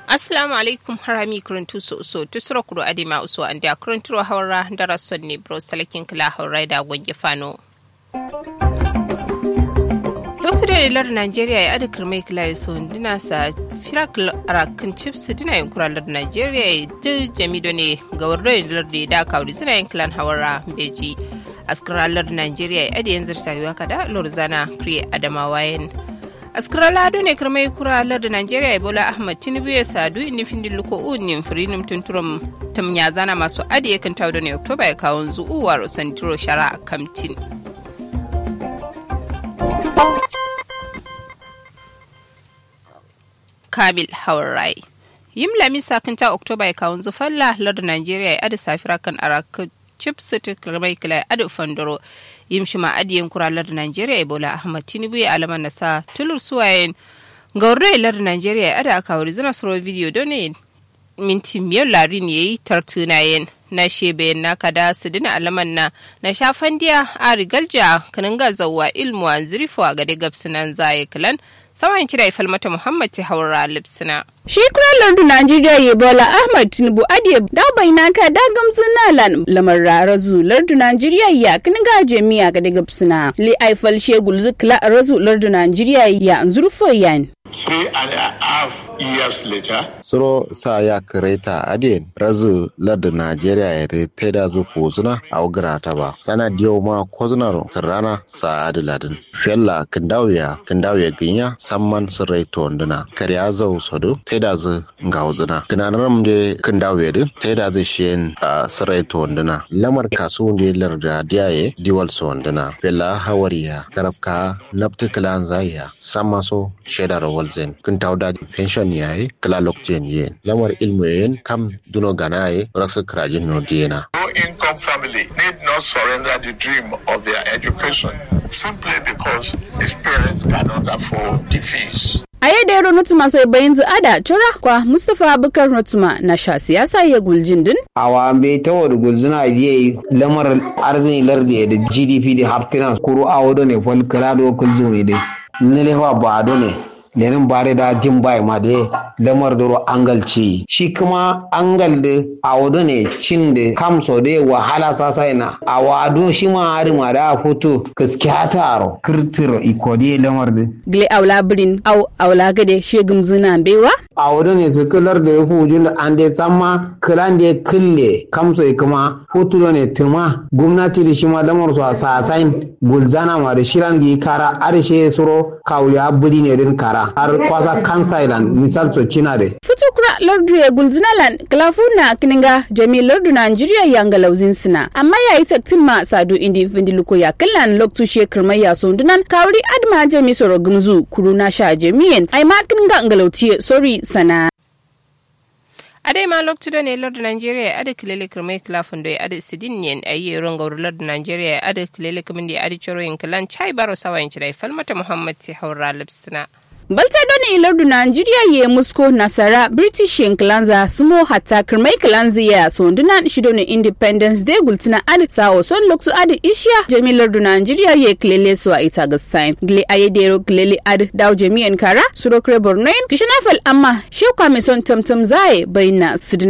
assalamu alaikum harami kuruntu so so tusura kuro adima uso an da kurunturo haura dara sonne bro salakin kila haura da gwange fano lokacin da lar Najeriya ya adakar mai kila ya so dina sa firak arakan chips dina yin kuralar Najeriya ya duk jamido ne ga wardoyin lar da da kawri suna yin kilan hawara beji askaralar Najeriya ya adi yanzu tarewa kada lorzana kriye adamawa yin askara lado ne kirmai kuralar da Najeriya ya bola Ahmad Tinubu ya sadu inni findin luko unin firinim tunturum tam ya zana masu adi yakan tawo da ne Oktoba ya kawo zuuwar sandiro shara a kamtin. Kabil Haurai. Yim lami sakinta Oktoba ya kawun zufalla lardin Najeriya ya adi safira kan araka chip city kirmai kila ya adi fandoro. Yim shima adiyin kura lardin Najeriya ya bola Ahmad Tinubu ya alaman nasa tulur suwayen. Gaurre lardin Najeriya ya adi aka wuri zina suro video don ne minti miyan larin ya yi tartunayen. na shebe na kada su dina alaman na na shafan diya a rigalja kanin gazawa ilmu a zirifo a gade gabsinan zaye kilan saman kira ifal mata muhammad ta haura lipsina. shi kura lardu najeriya ya bola ahmad tinubu adiye da baina ka da gamsu na lan lamar razu lardu najeriya ya kini ga jami'a ga daga suna li aifal shegul zikla razu lardu najeriya ya zurfo yan three and a half years later. Suro sa ya kireta adin razu lardu Najeriya ya rete da zu kozuna a ugra ta ba. Sana diyo ma kozunar sirrana sa adiladin. Shella kindawiya kindawiya ginya samman sirrai tonduna. Kariya zau sodo te da zu ngauzuna. Kinanar mde kindawiya din te da zu shiyen sirrai tonduna. Lamar kasu ne larda diyaye diwal sonduna. Bella hawariya karabka naptikilan zaya. Samma so shaidar walzen. Kintauda pension yayi kala lokjen yen. Lamar ilmu yen kam duno ganaye raksa krajin no diena. No income family need not surrender the dream of their education simply because his parents cannot afford the fees. a yadda yaro nutuma sai bayan ada tura kwa mustapha abubakar nutuma na sha siyasa ya guljin din awa bai ta wada gulzuna yi lamar arzini lardi da gdp da haftina kuro a wado ne fol kala do kulzu ne dai nile wa ba do ne lenin bare da jin bai ma da lamar doro angal ci shi kuma angal da a wado ne cin da kamso da wahala sasa ina a wado shi ma hari ma da foto gaskiya taro kirtir ikodi lamar da gile aula birin au aula gade shegum zina bewa a wado ne su kilar da ya fi da an dai samma kilan da ya kille kamso ya kuma foto ne tuma gwamnati da shi ma lamar su a sasain gulzana ma da shiran gi kara arshe suro kawuya buri ne din kara har kwasa kansa ilan misal so cina de fitukura lardu ya gulzinalan kalafuna kininga jami lardu nigeria yanga lauzin sina amma yayi taktin ma sadu indi findi luko ya kallan loktu shekar mai ya sondunan kawri adma jami soro gumzu kuruna sha jamiyen ai ma kininga ngalauti sorry sana adai ma loktu da ne lardu nigeria ya ada kilele kirmai kilafin da ya ada sidin yen a yi ron gauru lardu nigeria ya ada kilele kimin da ya ada ciro yin kilan chai baro sawayin cirai falmata muhammad ti haura lipsina balta doni ilardu nigeria ye musko nasara british yanklanza sumo hatta kirmai kilanzi ya sondunan shido ne independence day gultina adi sawo son loktu adi ishiya jami lardu nigeria ye kilele suwa ita gasain gile ayedero kilele adi daw jami'an kara surokre bornoin kishinafal amma shekwa mai son tamtam zaye bayna sidina